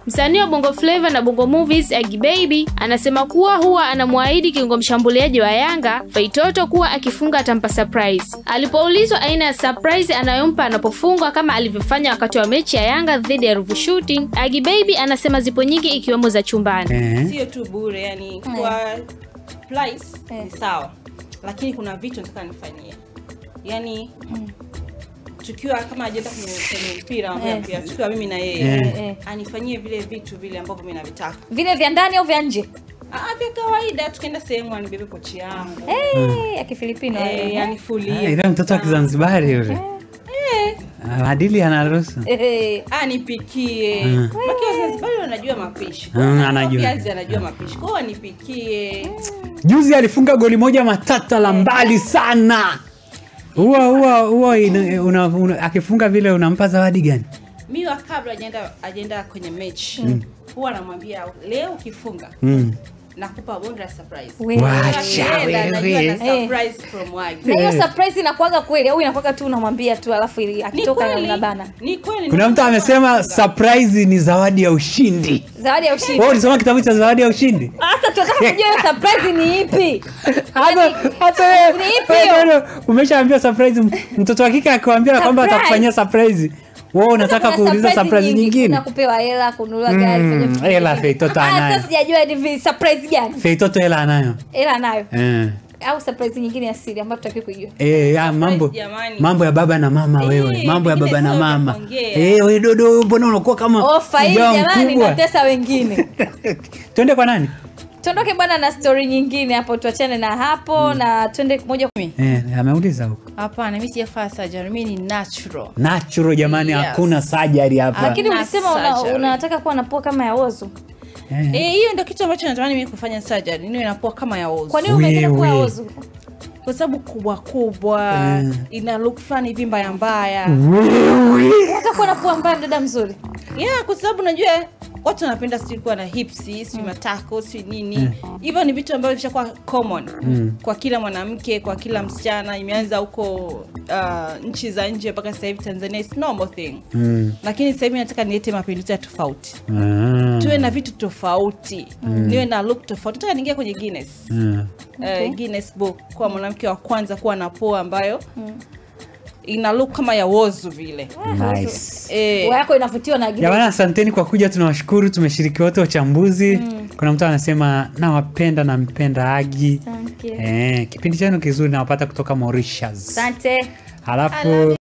Msanii wa Bongo Flava na Bongo Movies Agi Baby anasema kuwa huwa anamwahidi kiungo mshambuliaji wa Yanga Feitoto kuwa akifunga atampa surprise. Alipoulizwa aina ya surprise anayompa anapofungwa kama alivyofanya wakati wa mechi ya Yanga dhidi ya Ruvu Shooting, Agi Baby anasema zipo nyingi ikiwemo za chumbani. Eh. sio tu bure yani kwa price ni sawa lakini kuna vitu nataka nifanyie yani tukiwa kama ajenda kwenye kwenye mpira mambo ya mpira tukiwa mimi na yeye Eh. anifanyie vile vitu vile ambavyo mimi navitaka vile vya ndani au vya nje Ah, vya kawaida tukaenda sehemu anibebe pochi yangu hey, ya kifilipino eh, eh. Ah, anifulie ile mtoto wa Kizanzibari yule. Ah, Maadili anaruhusu. Eh, anipikie Mm. makiwa Zanzibari wanajua mapishi Mm, anajua. viazi anajua mapishi kwao anipikie Juzi alifunga goli moja matata la mbali sana. Huwa huwa huwa ina- una- una- akifunga vile unampa zawadi gani? mi wa kabla ajenda ajenda kwenye mechi huwa namwambia leo ukifunga Mm. nakupa bonda la surprise we. Wacha Akienda, anajua wewe. na surprise from Wagi. na hiyo Eh. surprise inakuwaga kweli au inakuwaga tu unamwambia tu alafu ili Ni akitoka kweli, unabana ni kweli Kuna mtu amesema surprise ni zawadi ya ushindi. zawadi ya ushindi Wewe ulisoma kitabu cha zawadi ya ushindi? sasa tunataka kujua hiyo surprise ni ipi Hata Yaani, hata wewe ni ipi wewe hiyo? ndio umeshaambia surprise m- mtoto wa kike akikwambia kwamba Surprise. atakufanyia surprise. Wewe unataka Kuna kuuliza surprise nyingi. nyingine? Kuna kupewa hela kununuliwa gari Mm, kufanya vitu hela vingine. Feitoto Ah, anayo. sasa sijajua ni vi- surprise gani Feitoto hela anayo. hela nayo Eh. au surprise nyingine ya siri ambayo tutaki kuijua Eh, ya mambo jamani. mambo ya baba na mama Eh, wewe. Mambo ya vingine baba na sio vya mama. kuongea. Eh, wewe dodo mbona unakuwa kama ofa hii mjao jamani mkubwa? natesa wengine Twende kwa nani? tuondoke bwana na story nyingine hapo tuachane na hapo na twende moja kwa Eh, ameuliza huko. hapana mi sijafanya surgery mi ni natural Natural jamani, Yes. hakuna surgery hapa. lakini Na ulisema una, surgery. unataka kuwa na pua kama ya ozo Eh. Eh, hiyo ndio kitu ambacho natamani mimi kufanya surgery niwe napoa kama ya ozo kwa nini umeenda kuwa Wewe. ozo kwa sababu kubwa kubwa Mm. ina look fulani hivi mbaya mbaya unataka kuwa na pua mbaya mdada mzuri yeah kwa sababu najua watu wanapenda sijui kuwa na hipsi sijui matako sijui nini hivyo ni vitu ambavyo vishakuwa common kwa kila mwanamke kwa kila msichana imeanza huko uh, nchi za nje mpaka sasa hivi tanzania is normal thing Mm. lakini sasa hivi nataka nilete mapinduzi ya tofauti Ah. tuwe na vitu tofauti niwe na look tofauti nataka niingia kwenye guinness Ah. uh, Guinness book kuwa mwanamke wa kwanza kuwa na poa ambayo ina look kama ya wozu vile Nice. eh, pua yako inavutiwa na Jamani, asanteni kwa kuja, tunawashukuru. Tumeshiriki wote uchambuzi. Kuna mtu anasema nawapenda, nampenda Agi. Thank you. Eh, kipindi chenu kizuri nawapata kutoka Mauritius. asante Halafu